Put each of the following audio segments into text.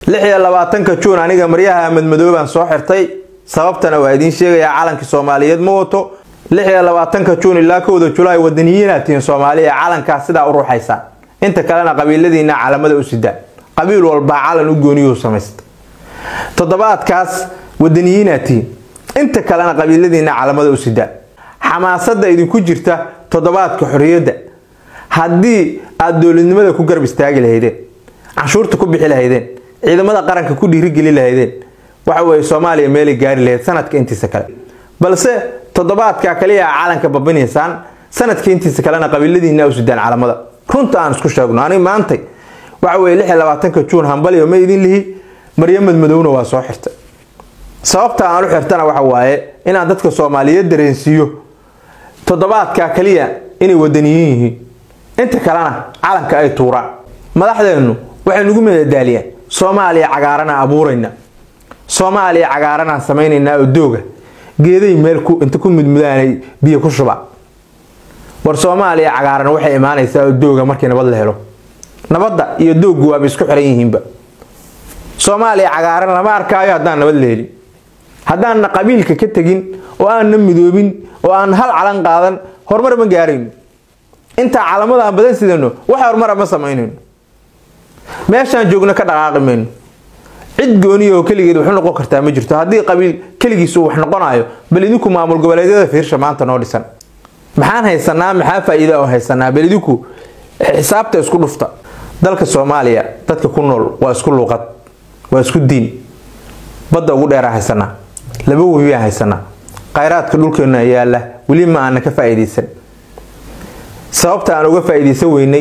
lix iyo labaatanka juun aniga maryaha madmadoobaan soo xirtay sababtana waa idiin sheegayaa calanka soomaaliyeed ma wato lix iyo labaatanka juun ilaa kowda julaay wadaniyiinaad tihiin soomaaliya calankaas sidaa u ruuxaysaan inta kalena qabiiladiina calamada u sidaan qabiil walbaa calan u gooniyuu samaysta toddobaadkaas wadaniyiinaad tihiin inta kalena qabiiladiina calamada u sidaan xamaasada idinku jirta toddobaadka xorriyadda haddii aada dowladnimada ku garab istaagi lahaydeen canshuurta ku bixi lahaydeen ciidamada qaranka ku dhiirigeli lahaydeen waxa weye soomaaliya meelay gaari lahayd sanadka intiisa kale balse toddobaadka kaliya a calanka babinaysaan sanadka intiisa kalena qabiiladiina u sidaan calamada runta aan isku sheegno anig maantay waxa weye lix iyo labaatanka juun hambaliyo ma idin lihi maryamad madowna waa soo xirtay sababta aan u xirtana waxa waaye inaan dadka soomaaliyeed dareensiiyo toddobaadka kaliya inay wadaniyiin yihiin inta kalena calanka ay tuuraan madaxdeennu waxay nagu madadaaliyaan soomaaliya cagaaranaa abuurayna soomaaliya cagaaranaan samaynaynaa oo dooga geeday meel inta ku mudmudaanay biyo ku shuba war soomaaliya cagaaran waxay imaanaysaa oo dooga markii nabad la helo nabadda iyo dooggu waaba isku xiran yihiinba soomaaliya cagaaran lama arkaayo haddaan nabad la helin haddaanna qabiilka ka tegin oo aanna midoobin oo aan hal calan qaadan horumar ma gaarayno intaa calamada aan badan sidano wax horumara ma samaynayno meeshaan joogno ka dhaqaaqi mayno cid gooniya oo keligeed waxu noqon kartaa ma jirto haddii qabiil keligiisu wax noqonayo bal idinku maamul goboleedyada fiirsha maanta noo dhisan maxaan haysanaa maxaa faa-iida oo haysanaa bal idinku xisaabta isku dhufta dalka soomaaliya dadka ku nool waa isku luuqad waa isku diin badda ugu dheeraa haysanaa laba webiyaan haysanaa khayraadka dhulkeena yaala weli ma aana ka faa-iideysan sababta aan uga faa-iideysan weynay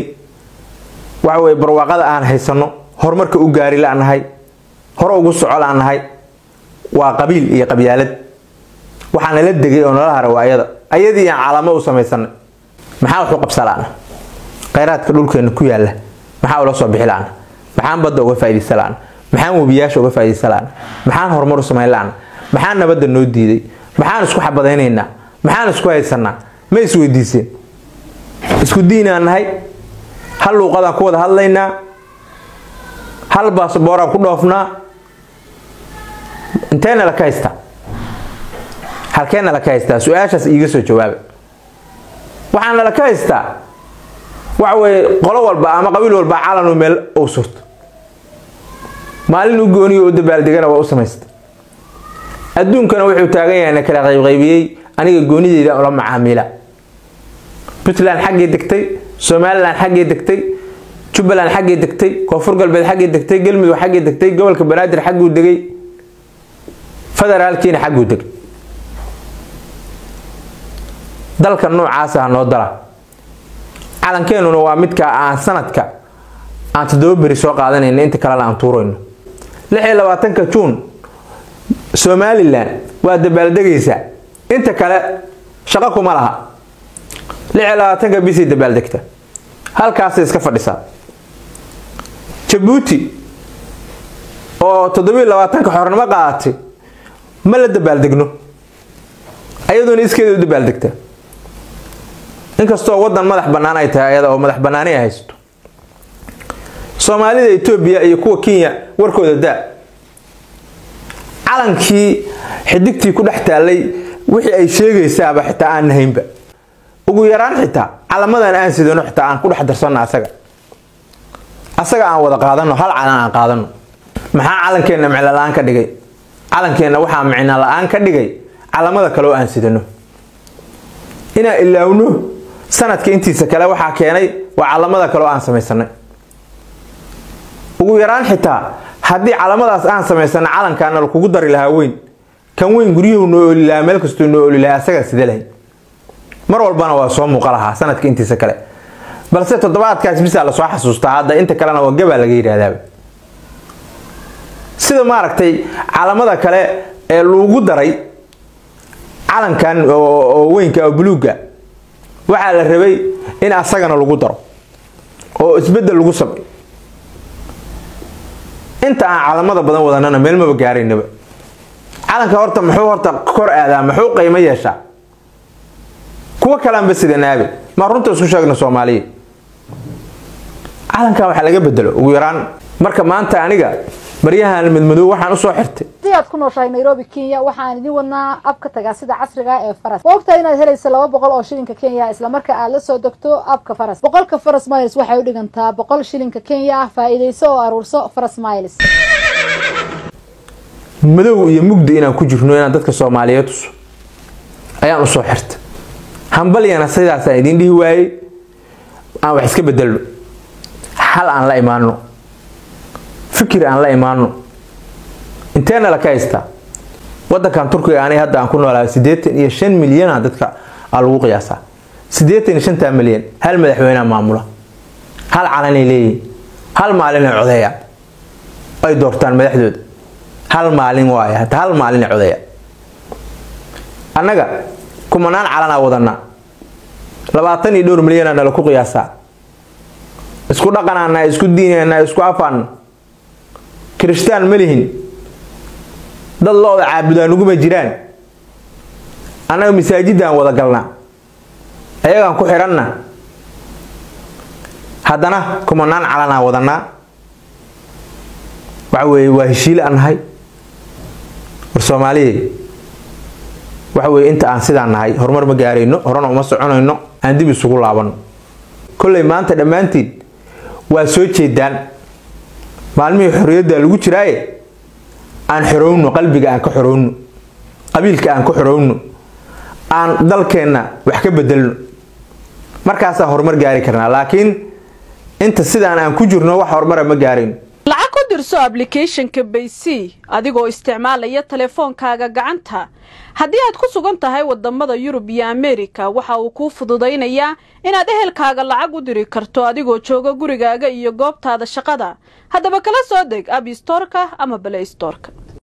waxa weye barwaaqada aan haysano horumarka u gaari la-nahay hore ugu soco la-nahay waa qabiil iyo qabyaalad waxaa nala degay oo nala hara waayada ayadii aan calamo u samaysanay maxaa waxu qabsa la-na khayraadka dhulkeena ku yaala maxaa ula soo bixi la-na maxaan badda uga faa-ideysan la-na maxaan webiyaasha uga faa-ideysan la-na maxaan horumar u samayn la-na maxaan nabadda noo diiday maxaan isku xabadaynaynaa maxaan isku haysanaa ma isweydiiseen isku diinaan nahay hal luuqadaan ku wada hadlaynaa hal baasbooraan ku dhoofnaa inteena laka haystaa halkeena laka haystaa su-aashaas iiga soo jawaaba waxaana laka haystaa waxa weye qolo walba ama qabiil walba calanu meel u surto maalin u gooniyo u dabaaldegana waa u samaysta adduunkana wuxuu taagan yahay na kala qaybqaybiyey aniga goonideyda ula macaamiila puntland xaggii degtay somalilan xaggii degtay jubbaland xaggii degtay koonfur galbeed xaggii degtay galmudug xaggii degtay gobolka banaadir xagguu degay federaalkiina xagguu degay dalka noocaasa ha noo dala calankeenuna waa midka aan sanadka aan toddoba beri soo qaadanayno inta kalena aan tuurayno lix iyo labaatanka juun somalilan waa dabaaldegaysaa inta kale shaqo kuma laha lix iyo labaatanka bisay dabaaldegta halkaasay iska fadhisaa jabuuti oo toddobiyo labaatanka xornimo qaadatay ma la dabaaldegno ayadoona iskeeda u dabaaldegta inkastoo wadan madax bannaan ay tahay ayada oo madax bannaani ay haysto soomaalida etoobiya iyo kuwa kenya warkooda daa calankii xidigtii ku dhex taallay wixii ay sheegaysaaba xitaa aan nahaynba ugu yaraan xitaa calamadan aan sidano xitaa aan ku dhex darsanno asaga asaga aan wada qaadano hal calan aan qaadano maxaa calankeenna micno la-aan ka dhigay calankeenna waxaa micno la-aan ka dhigay calamada kale oo aan sidano inaan ilaawno sanadka intiisa kale waxaa keenay waa calamada kale oo aan samaysanay ugu yaraan xitaa haddii calamadaas aan samaysana calankaana lakugu dari lahaa weyn kan weyn guryuhu noo oli lahaa meel kastuu noo oli lahaa asagaa sida lahay mar walbana waa soo muuqa lahaa sanadka intiisa kale balse toddobaadkaas bisaa lasoo xasuustaa hadda inta kalena waa gabaa laga yidhaahdaaba sida maaragtay calamada kale ee lagu daray calankan oo weynka oo buluugga waxaa la rabay in asagana lagu daro oo isbedel lagu samay inta aan calamada badan wadanana meel maba gaaraynaba calanka horta muxuu horta kor aadaa muxuu qiimo yeeshaa kuwo kalaanba sida naabe maa runta isku sheegna soomaaliya calankan waxaa laga bedelo ugu yaraan marka maanta aniga maryahan midmadow waxaan usoo xirtay haddii aad ku nooshahay nairobi kenya waxaan idin wadnaa abka tagaasida casriga ee faras ma ogtahay inaad helaysa laba boqol oo shilinka kenya islamarka aad la soo degto abka faras boqolka faras miles waxay u dhigantaa boqol shilinka kenya faa'iidayso oo aruurso faras miles madow iyo mugdi inaan ku jirno inaan dadka soomaaliyeed tuso ayaan usoo xirtay hambalyana sidaasaan idiin dhihi waayey aan wax iska bedelno xal aan la imaano fikir aan la imaano inteena la ka haystaa wadankan turkiga ani hadda aan ku noolaa siddeetan iyo shan milyana dadka aa lagu qiyaasaa siddeetan iyo shantaa milyan hal madaxweynea maamula hal calanay leeyihin hal maalinay codeeya ay doortaan madaxdooda hal maalin waay hata hal maalinay codeeya annaga kumanaan calanaa wadanaa labaatan iyo dhowr milyanaa nala ku qiyaasaa isku dhaqanaana isku diinana isku afaana kirishtaan ma lihin dad lo-da caabudaan uguma jiraan annaga masaajidaan wada galnaa ayagaan ku xihanna haddana kumanaan calanaa wadanaa waxa weeye waa heshiile aan nahay war soomaaliye waxa weye inta aan sidaan nahay horumar ma gaarayno horena uma soconayno aan dib isugu laabano kolley maanta dhammaantiin waa soo jeedaan maalmihii xorriyadda lagu jiraaye aan xorowno qalbiga aan ka xorowno qabiilka aan ka xorowno aan dalkeenna wax ka bedelno markaasaan horumar gaari karnaa laakiin inta sidaan aan ku jirno wax horumara ma gaarayno lacag ku dirso ablicathonka baysy adigoo isticmaalaya teleefoonkaaga gacanta haddii aad ku sugan tahay wadamada yurub iyo ameerika waxa uu kuu fududaynayaa inaad ehelkaaga lacag u diri karto adigoo jooga gurigaaga iyo goobtaada shaqada haddaba kala soo deg abstorka ama balaystorka